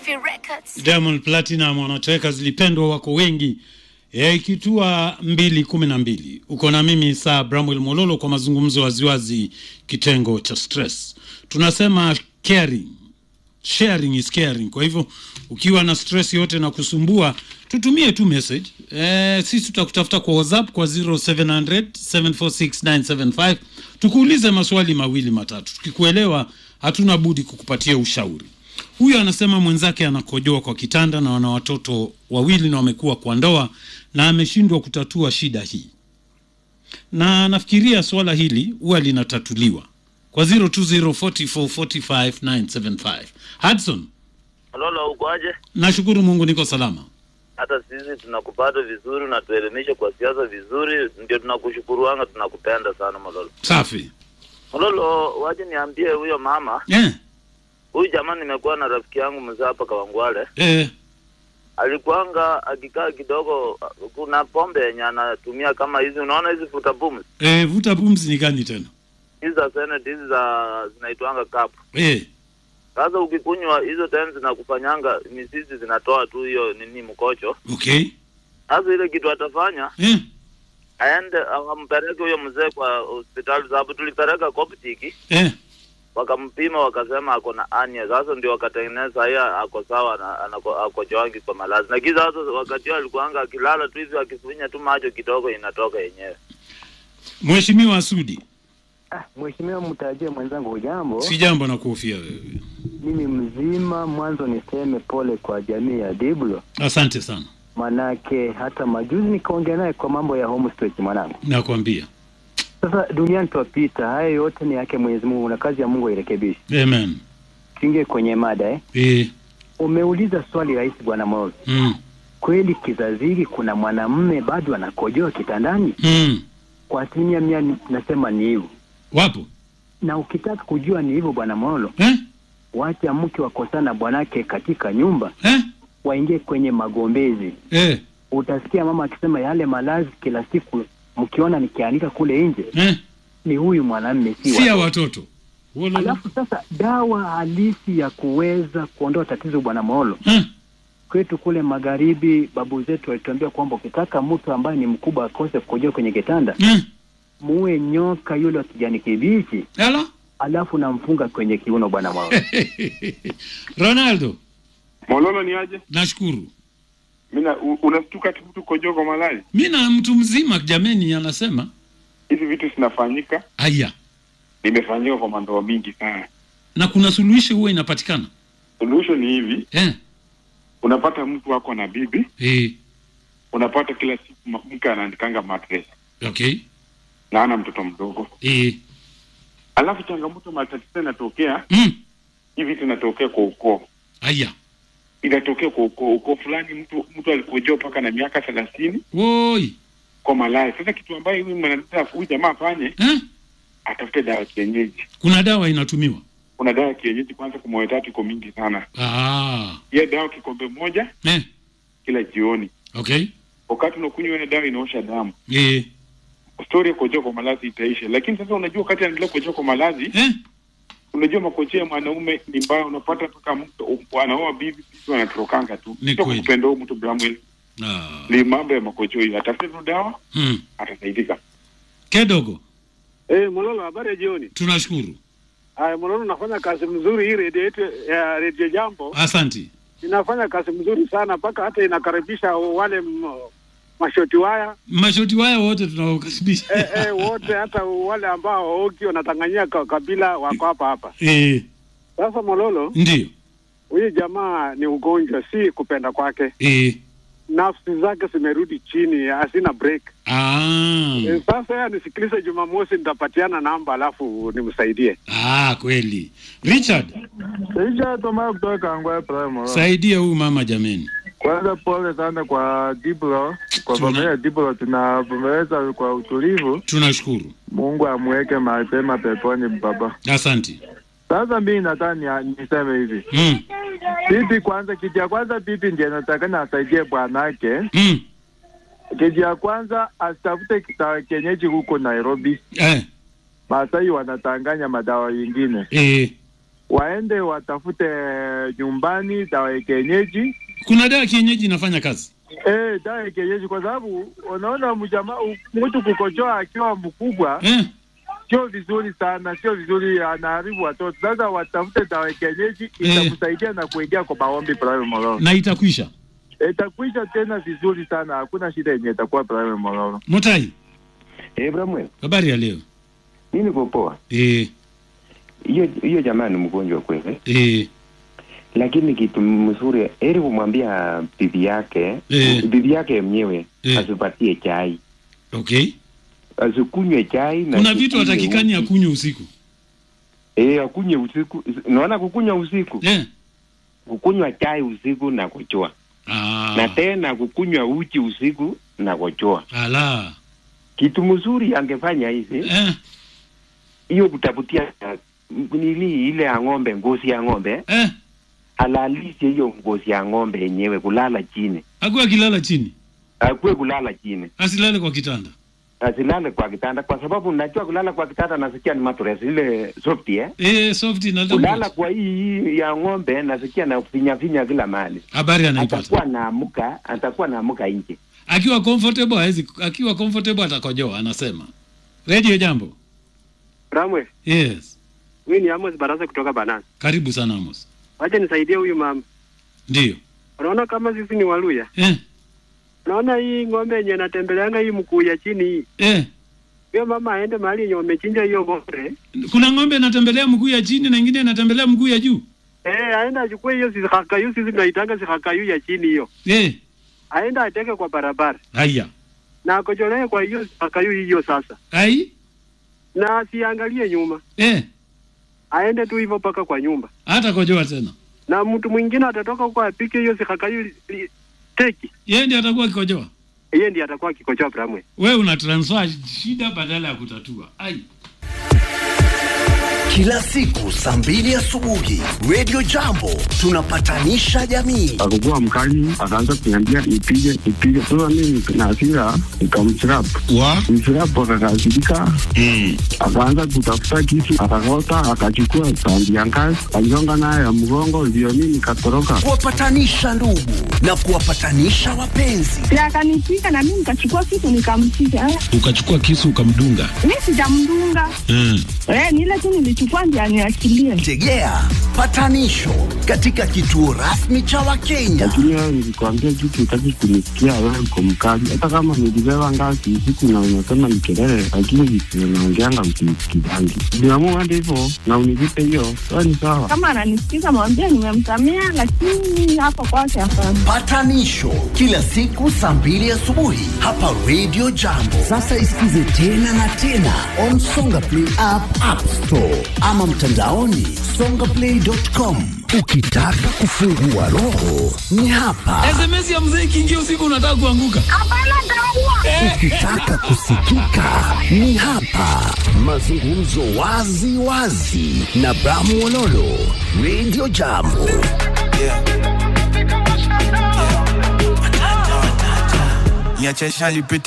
Murphy Records. Diamond Platinum wanatoweka zilipendwa wako wengi e, ikitua mbili kumi na mbili uko na mimi saa Bramwell Mololo kwa mazungumzo waziwazi kitengo cha stress tunasema caring sharing is caring kwa hivyo ukiwa na stress yote na kusumbua tutumie tu message e, sisi tutakutafuta kwa whatsapp kwa 0700 746 tukuulize maswali mawili matatu tukikuelewa hatuna budi kukupatia ushauri huyu anasema mwenzake anakojoa kwa kitanda na wana watoto wawili na wamekuwa kwa ndoa na ameshindwa kutatua shida hii na nafikiria swala hili huwa linatatuliwa kwa 0204445975 hudson Lolo, ukoaje? nashukuru mungu niko salama Hata sisi tunakupata vizuri, unatuelimisha kwa siasa vizuri, ndio tunakushukuruanga, tunakupenda sana Mololo. safi Mololo, waje niambie huyo mama eh, huyu jamaa, nimekuwa na rafiki yangu mzee hapa Kawangwale, eh, alikuanga akikaa kidogo, kuna pombe yenye anatumia kama hizi, unaona hizi futa pumzi eh, vuta pumzi ni gani tena hizi za senate hizi za zinaitwanga kapu. eh, Sasa ukikunywa hizo tena zinakufanyanga misisi zinatoa tu hiyo nini mkocho. okay Sasa ile kitu atafanya eh, aende akampeleke huyo mzee kwa hospitali, sababu tulipeleka Koptiki eh, wakampima wakasema ako na ania. Sasa ndio wakatengeneza haya, ako sawa na anako- ako joangi kwa malazi. Lakini sasa wakati huo alikuanga akilala tu hivi akifunya tu macho kidogo inatoka yenyewe. mheshimiwa Sudi Ah, Mheshimiwa mtajie mwenzangu, hujambo? si jambo na kuhofia wewe Mimi mzima. Mwanzo niseme pole kwa jamii ya Diblo, asante sana manake hata majuzi nikaongea naye kwa mambo ya homestretch mwanangu. nakwambia Sasa duniani twapita, haya yote ni yake Mwenyezi Mungu na kazi ya Mungu airekebishe. amen Tuingie kwenye mada eh. eh, Umeuliza swali rahisi bwana Molo, mm, kweli kizazi hiki kuna mwanamume bado anakojoa kitandani? mm. Kwa asilimia mia ni- nasema ni hivyo, wapo na ukitaka kujua ni hivyo bwana Molo, eh? wacha mke wakosana bwanake katika nyumba, Eh? waingie kwenye magombezi Eh? utasikia mama akisema yale malazi kila siku mkiona nikiandika kule nje Eh? ni huyu mwanamme si si ya wa- watoto Wololo. alafu sasa dawa halisi ya kuweza kuondoa tatizo bwana Molo Eh? kwetu kule magharibi babu zetu walituambia kwamba ukitaka mtu ambaye ni mkubwa akose kukojoa kwenye kitanda Eh? muwe nyoka yule wa kijani kibichi Ela? alafu namfunga kwenye kiuno bwana Molo ronaldo Mololo ni aje? nashukuru Mina u- unastuka tu mtu kojoa kwa malali. mi na mtu mzima jameni anasema Hizi vitu zinafanyika, aya nimefanyika kwa mandoa mingi sana. na kuna suluhisho huwa inapatikana Solution ni hivi, eh? unapata mtu wako na bibi, Eh. unapata kila siku ma- mke anaandikanga mattress okay na ana mtoto mdogo, eh. alafu changamoto matatizo inatokea mm. hivi, vitu inatokea kwa ukoo, aya inatokea kwa ukoo. Ukoo fulani mtu mtu alikojoa mpaka na miaka thelathini woi kwa malaya. Sasa kitu ambayo huyu mwanadada huyu jamaa afanye, eh? atafute dawa ya kienyeji. kuna dawa inatumiwa Kuna dawa ya kienyeji kwanza, kwa moyo tatu iko mingi sana. ah. Hiyo dawa kikombe moja eh. kila jioni okay wakati unakunywa ile dawa inaosha damu, eh. stori ya kukojoa kwa malazi itaisha. Lakini sasa unajua, wakati anaendelea kukojoa kwa malazi, Eh? unajua makojoa ya mwanaume ni mbaya, unapata mpaka mtu anaoa bibi, bibi wanatorokanga tu, Ni sio kweli. kupenda huyu mtu Bramwell. Ah. Ni mambo ya makojoa hiyo, atafute tu dawa Mm. atasaidika. kedogo Eh, Mololo, habari ya jioni. tunashukuru Haya, Mololo, nafanya kazi mzuri hii redio yetu ya redio Jambo asanti inafanya kazi mzuri sana mpaka hata inakaribisha wale m, mashoti waya mashoti waya wote tunawakaribisha eh, eh, wote hata wale ambao waoki wanatanganyia ka, kabila wako hapa hapa. eh. Sasa Mololo, ndio huyu jamaa ni ugonjwa, si kupenda kwake. eh. Nafsi zake zimerudi chini, hazina break. ah. Eh, sasa yeye anisikilize Jumamosi, nitapatiana namba alafu nimsaidie. ah, kweli richard Sija Toma kutoka Kangwa Prime. saidia huyu mama jameni Kwanza pole sana kwa Diblo, kwa Tuna- familia ya Diblo, tunapomeza kwa utulivu. tunashukuru Mungu amweke mapema peponi baba. asanti Sasa mimi nataka ni- niseme hivi, mm. bibi kwanza, kitu ya kwanza bibi ndiye natakana asaidie bwanake. Mm. Kitu ya kwanza asitafute kitawa kienyeji huko Nairobi, Eh. Masai wanatanganya madawa yingine. Eh. waende watafute nyumbani dawa ya kienyeji kuna dawa kienyeji inafanya kazi eh, dawa ya kienyeji, kwa sababu unaona mjamaa mtu kukojoa akiwa mkubwa eh? sio vizuri sana, sio vizuri, anaharibu watoto. Sasa watafute dawa ya kienyeji itakusaidia na kuingia kwa maombi Prime Mororo, na itakwisha itakwisha tena vizuri sana, hakuna shida yenye itakuwa Prime Mororo. Mutai, Eh, Bramwell, habari ya leo mimi niko poa. eh, Hiyo hiyo jamaa ni mgonjwa kweli, eh, lakini kitu mzuri heri kumwambia bibi yake Eh. bibi yake mwenyewe Eh. asipatie chai, okay. asikunywe chai na Kuna vitu asikunywe hatakikani uji. akunywe usiku Eh, akunywe usiku. Naona kukunywa usiku, eh? kukunywa chai usiku na kuchoa, na Ah, tena kukunywa uji usiku na kuchoa. ala Kitu mzuri angefanya hivi eh, hiyo kutafutia uh, nili ile ya ng'ombe, ngozi ya ng'ombe, eh? alalishe hiyo ngozi ya ng'ombe yenyewe, kulala chini, Akuwa akilala chini akuwe kulala chini, asilale kwa kitanda asilale kwa kitanda, kwa sababu najua kulala kwa kitanda nasikia ni mattress ile soft eh. eh, soft na Kulala kwa hii hii ya ng'ombe nasikia na finya finya kila mahali, habari anaipata atakuwa naamuka, atakuwa naamuka nje. akiwa comfortable hawezi, akiwa comfortable atakojoa, anasema. Radio jambo. Ramwe, Yes, mimi ni Amos Barasa kutoka Banana. karibu sana Amos. Wacha nisaidie huyu mama. Ndio Unaona kama sisi ni Waluya. eh, Unaona hii ng'ombe yenye anatembeleanga hii mkuu ya chini hii. eh. Huyo mama aende mahali yenye wamechinja hiyo ng'ombe. Kuna ng'ombe inatembelea mguu ya chini na ingine inatembelea mguu ya juu Eh, aende achukue hiyo sihakayu sisi tunaitanga sihakayu ya chini hiyo. eh. Aende ateke kwa barabara. Haya, Na akojolee kwa hiyo sihakayu hiyo sasa. ai Na asiangalie nyuma. eh, Aende tu hivyo mpaka kwa nyumba. hata kojoa tena, Na mtu mwingine atatoka huko apike hiyo sihakayu li- li- teki. yeye ndiye atakuwa akikojoa. Yeye ndiye atakuwa akikojoa Bramwe. We una transfer shida badala ya kutatua. Ai, Kila siku saa mbili asubuhi Radio Jambo tunapatanisha jamii. akakuwa mkali, akaanza kuniambia nipige nipige. Sasa mimi na hasira nikamchirap wa mchirap, akakasirika akaanza kutafuta kisu, akakota, akachukua tandi ya ngazi, aligonga nayo ya mgongo, ndio mimi nikatoroka. Kuwapatanisha ndugu na kuwapatanisha wapenzi. na akanipiga na mimi nikachukua kitu nikampiga. Eh, ukachukua kisu ukamdunga Mi sijamdunga mm. eh, ni ile tu nilichukua ndio aniachilie. Tegea patanisho katika kituo rasmi cha Wakenya. Lakini wewe nilikwambia kitu, utaki kunisikia, wewe uko mkali. Hata kama nilibeba ngazi usiku na unasema ni kelele, lakini vitu unaongeanga msinisikizangi. Niamua hadi hivyo na univipe hiyo, wewe ni sawa. Kama ananisikiza mwambie nimemsamea, lakini hapo kwake hapana. Patanisho kila siku saa mbili asubuhi hapa Radio Jambo. Sasa isikize tena na tena on Songa Play app, App Store ama mtandaoni songaplay.com. Ukitaka kufungua roho ni hapa. SMS ya mzee ikiingia usiku unataka kuanguka. Hapana, nitaua. Ukitaka kusikika ni hapa. Mazungumzo wazi wazi na Bramu Wololo, Radio Jambo. niache nipite